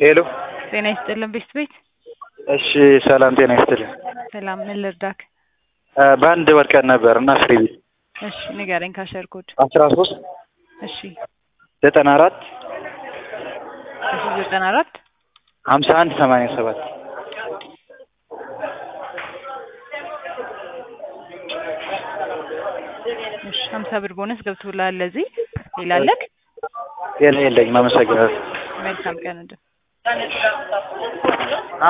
ሄሎ ጤና ይስጥልን ቤስት ቤት። እሺ ሰላም ጤና ይስጥልን። ሰላም ምን ልርዳክ? እ በአንድ ወድቀን ነበር እና ፍሪ ቤት እሺ ንገረኝ ካሸር ኮድ። አስራ ሶስት እሺ ዘጠና አራት እሺ ዘጠና አራት ሀምሳ አንድ ሰማንያ ሰባት እሺ ሀምሳ ብር ቦነስ ገብቶልሃል። ለዚህ ሌላ አለክ? የለ የለኝም። አመሰግናለሁ። መልካም ቀን እንደ